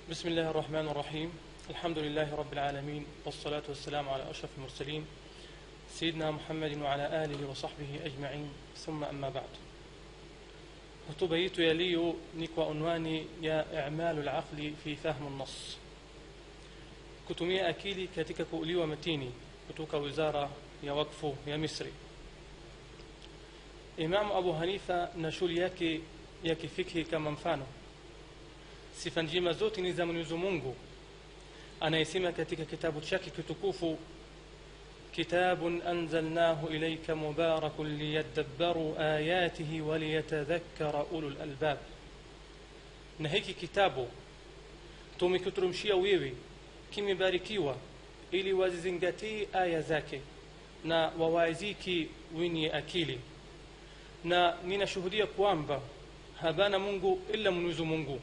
بسم الله الرحمن الرحيم الحمد لله رب العالمين والصلاة والسلام على أشرف المرسلين سيدنا محمد وعلى آله وصحبه أجمعين ثم أما بعد hotuba yetu ya leo ni kwa unwani ya i'malu laqli fi fahmu nnas kutumia akili katika kuuliwa matini kutoka wizara ya wakfu ya misri imamu abu hanifa na shughuli yake ya kifikhi kama mfano sifa njema zote ni za mwenyezi mungu anayesema katika kitabu chake kitukufu كتاب أنزلناه إليك مبارك ليدبروا آياته وليتذكر أولو الألباب نهيك كتابه tumekuteremshia wewe kimebarikiwa ili wazizingatie aya zake na wawaiziki wenye akili na ninashuhudia kwamba habana mungu ila mwenyezi mungu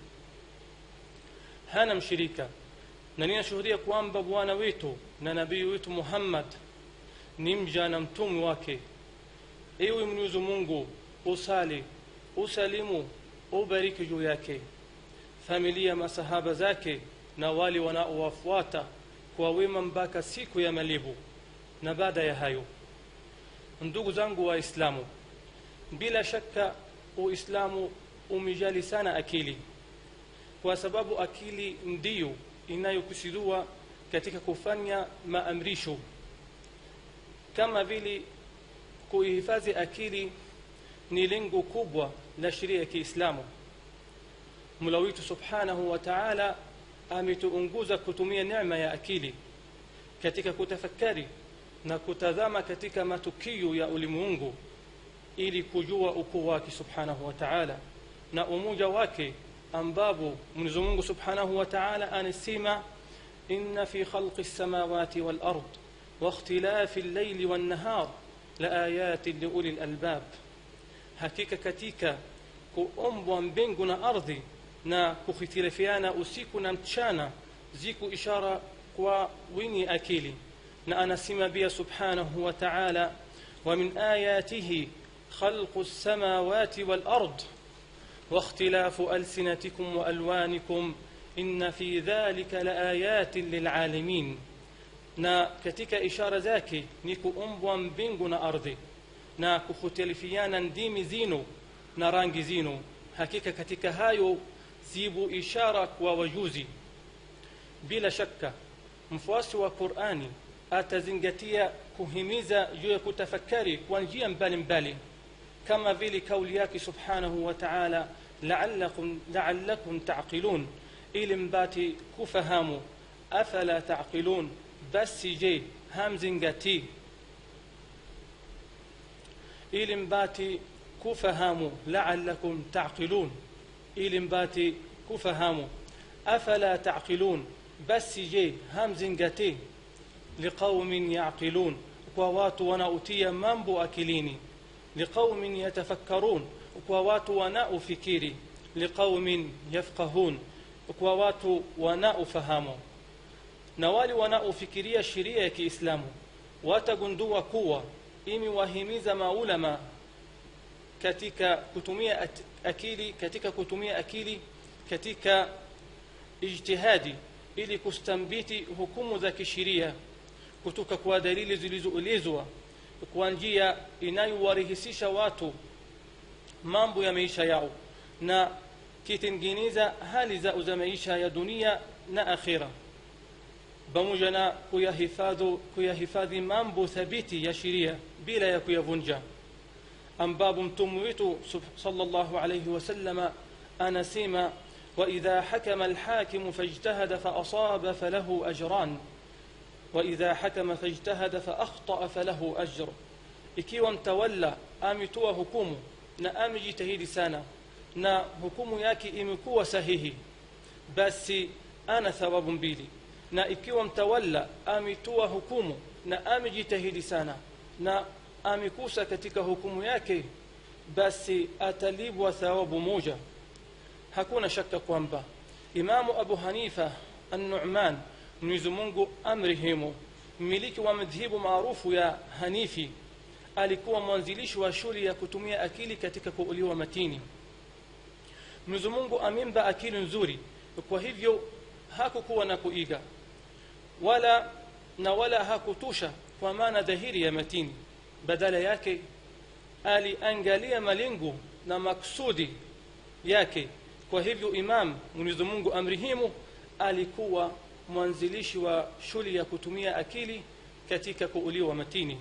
hana mshirika na ninashuhudia kwamba bwana wetu na nabii wetu muhammad ni mja na mtume wake ewe mwenyezi mungu usali usalimu ubariki juu yake familia masahaba zake na wale wanaowafuata kwa wema mpaka siku ya malibu na baada ya hayo ndugu zangu waislamu bila shaka uislamu umejali sana akili kwa sababu akili ndiyo inayokusudiwa katika kufanya maamrisho kama vile kuihifadhi akili ni lengo kubwa la sheria ya kiislamu mula wetu subhanahu wa taala ametuunguza kutumia neema ya akili katika kutafakari na kutazama katika matukio ya ulimwengu ili kujua ukuu wake subhanahu wa taala na umoja wake ambapo mwenyezi mungu subhanahu wa taala anasema inna fi khalqi lsamawati walard واختلاف الليل والنهار لآيات لأولي الألباب hakika katika kuombwa mbingu na ardhi na kuhitirafiana usiku na mchana ziko ishara kwa wenye akili na anasema pia subhanahu wa taala ومن آياته خلق السماوات والأرض واختلاف ألسنتكم وألوانكم إن في ذلك لآيات للعالمين na katika ishara zake ni kuumbwa mbingu na ardhi na kukhutalifiana ndimi zinu na rangi zinu hakika katika hayo zibu ishara kwa wajuzi bila shaka mfuasi wa qurani atazingatia kuhimiza juu ya kutafakari kwa njia mbalimbali kama vile kauli yake subhanahu wa taala laalakum, laalakum taqilun ili mbati kufahamu afala taqilun basi je hamzingatii ili mbati kufahamu laalakum taqilun ili mbati kufahamu afala taqilun basi je hamzingatii liqaumin yaqilun kwa watu wanaotia mambo akilini liqaumin yatafakkarun kwa watu wanaofikiri liqaumin yafqahun kwa watu wanaofahamu na wale wanaofikiria sheria ya kiislamu watagundua kuwa imewahimiza maulama katika kutumia akili katika kutumia akili katika ijtihadi ili kustambiti hukumu za kisheria kutoka kwa dalili zilizoelezwa kwa njia inayowarahisisha watu mambo ya maisha yao na kitengeneza hali zao za maisha ya dunia na akhira pamoja na kuyahifadhi kuyahifadhi mambo thabiti ya sheria bila ya kuyavunja ambapo mtume wetu sallallahu alayhi wasallama anasema واذا حكم الحاكم فاجتهد فاصاب فله اجران واذا حكم فاجتهد فاخطا فله اجر ikiwa mtawala ametoa hukumu na amejitahidi sana na hukumu yake imekuwa sahihi basi ana thawabu mbili na ikiwa mtawala ametoa hukumu na amejitahidi sana na amekusa katika hukumu yake basi atalibwa thawabu moja hakuna shaka kwamba imamu abu hanifa an-nu'man mwenyezi mungu amrehemu mmiliki wa madhehebu maarufu ya hanifi alikuwa mwanzilishi wa shule ya kutumia akili katika kuuliwa matini mwenyezi mungu amempa akili nzuri kwa hivyo hakukuwa na kuiga wala na wala hakutusha kwa maana dhahiri ya matini badala yake aliangalia malengo na maksudi yake kwa hivyo imam mwenyezi mungu amrihimu alikuwa mwanzilishi wa shule ya kutumia akili katika kuuliwa matini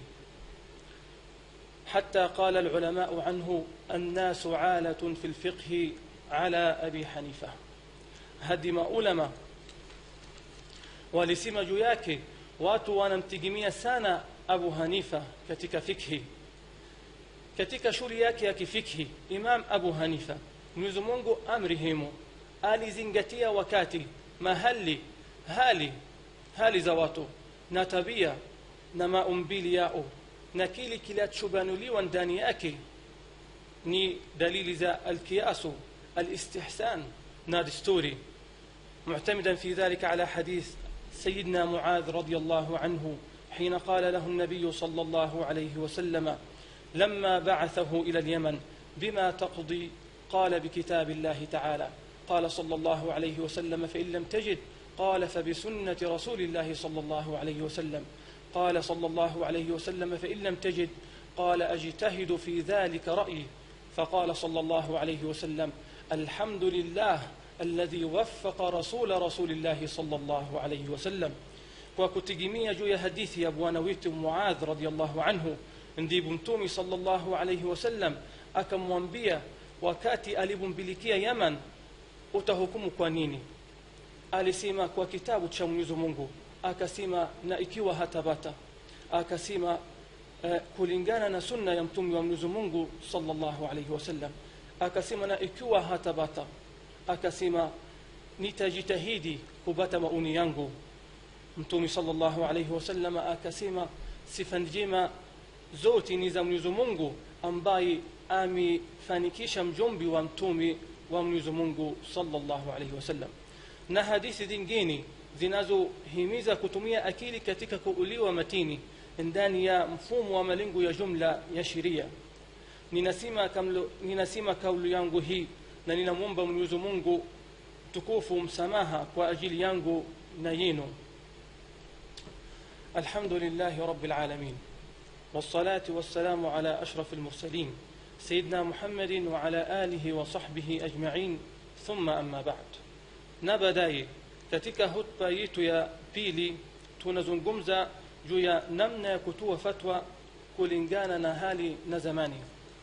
حتى قال العلماء عنه الناس عالة في الفقه على أبي حنيفة هدم علماء walisema juu yake watu wanamtegemea sana abu hanifa katika fikhi katika shule yake ya kifikhi imam abu hanifa mwenyezi mungu amrihimu alizingatia wakati mahali hali hali za watu na tabia na maumbili yao na kile kilichobanuliwa ndani yake ni dalili za alkiasu alistihsan na desturi معتمدا في ذلك على حديث سيدنا معاذ رضي الله عنه حين قال له النبي صلى الله عليه وسلم لما بعثه الى اليمن بما تقضي قال بكتاب الله تعالى قال صلى الله عليه وسلم فان لم تجد قال فبسنه رسول الله صلى الله عليه وسلم قال صلى الله عليه وسلم فان لم تجد قال اجتهد في ذلك رايي فقال صلى الله عليه وسلم الحمد لله الذي وفق رسول رسول الله صلى الله عليه وسلم kwa kutegemea juu ya hadithi ya bwana wetu muadh radiallahu anhu ndipo mtumi salllahu alaihi wasallam akamwambia wakati alipombilikia yaman utahukumu kwa nini alisema kwa kitabu cha mwenyezi mungu akasema na ikiwa hatabata akasema uh, kulingana na sunna ya mtume wa mwenyezi mungu salllahu alaihi wasallam akasema na ikiwa hatabata akasema nitajitahidi kupata maoni yangu mtume salllahu alaihi wasallam akasema sifa njema zote ni za mwenyezi mungu ambaye amefanikisha mjumbi wa mtume wa mwenyezi mungu salllahu alaihi wasallam na hadithi zingine zinazohimiza kutumia akili katika kuuliwa matini ndani ya mfumo wa malengo ya jumla ya sheria ninasema, kamlo, ninasema kauli yangu hii na ninamwomba mwenyezi mungu tukufu msamaha kwa ajili yangu na yenu الحمد لله رب العالمين والصلاة والسلام على أشرف المرسلين سيدنا محمد وعلى آله وصحبه أجمعين ثم أما بعد نبداي katika hutba yetu ya pili tunazungumza juu ya namna ya kutoa fatwa kulingana na hali na zamani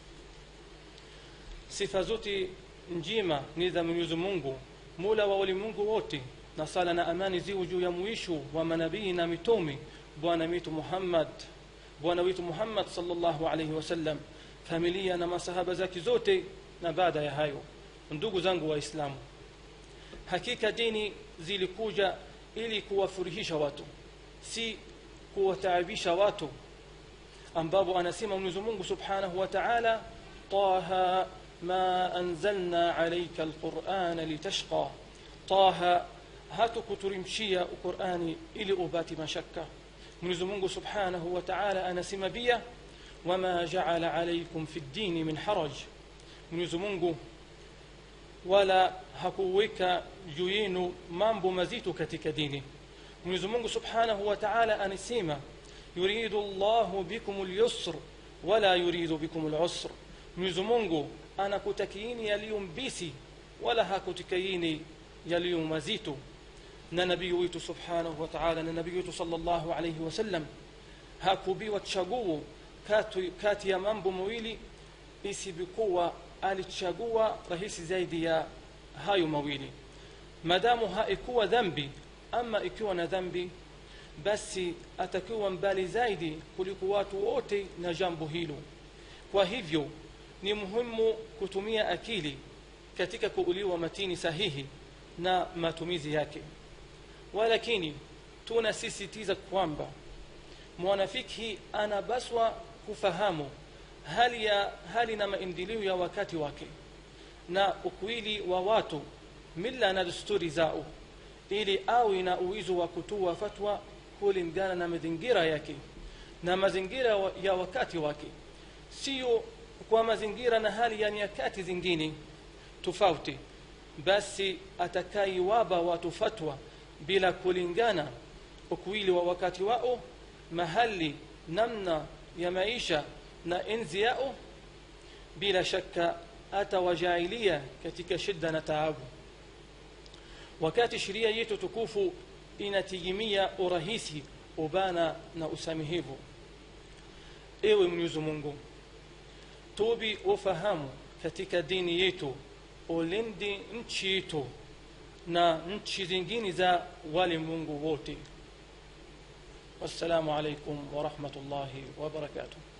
sifa zote njema ni za mwenyezi mungu mula wa ulimwengu wote na sala na amani ziwe juu ya mwisho wa manabii na mitume bwana wetu muhammad bwana wetu muhammad salllahu alaihi wasallam familia na masahaba zake zote na baada ya hayo ndugu zangu waislamu hakika dini zilikuja ili kuwafurahisha watu si kuwataabisha watu ambapo anasema mwenyezi mungu subhanahu wa taala taha ma anzalna alaika alqurana litashqa taha hatukuturimshia qurani ili ubati mashaka mwenyezi mungu subhanahu wa taala anasema pia wama jaala alaikum fi ddini min haraj mwenyezi mungu wala hakuweka juu yenu mambo mazito katika dini mwenyezi mungu subhanahu wa taala anasema yuridu llahu bikum lyusr wala yuridu bikum lusr mwenyezi mungu anakutakiini yaliyo mbisi wala hakutakiini yaliyo mazito na nabii wetu subhanahu wa taala na nabii wetu salllahu alaihi wasallam hakubiwa chaguo kati, kati ya mambo mawili isipokuwa alichagua rahisi zaidi ya hayo mawili madamu haikuwa dhambi ama ikiwa na dhambi basi atakiwa mbali zaidi kuliko watu wote na jambo hilo kwa hivyo ni muhimu kutumia akili katika kuuliwa matini sahihi na matumizi yake walakini tunasisitiza kwamba mwanafiki anabaswa kufahamu hali ya hali na maendeleo ya wakati wake na ukweli wa watu mila na desturi zao ili awe na uwezo wa kutoa fatwa kulingana na mazingira yake na mazingira ya wakati wake sio kwa mazingira na hali ya nyakati zingine tofauti basi atakaiwaba watu fatwa bila kulingana ukwili wa wakati wao mahali namna ya maisha na enzi yao bila shaka atawajailia katika shida na taabu wakati sheria yetu tukufu inategemea urahisi ubana na usamihivu ewe mwenyezi mungu tubi ufahamu katika dini yetu ulinde nchi yetu na nchi zingine za walimwengu wote wassalamu alaikum warahmatullahi wabarakatuh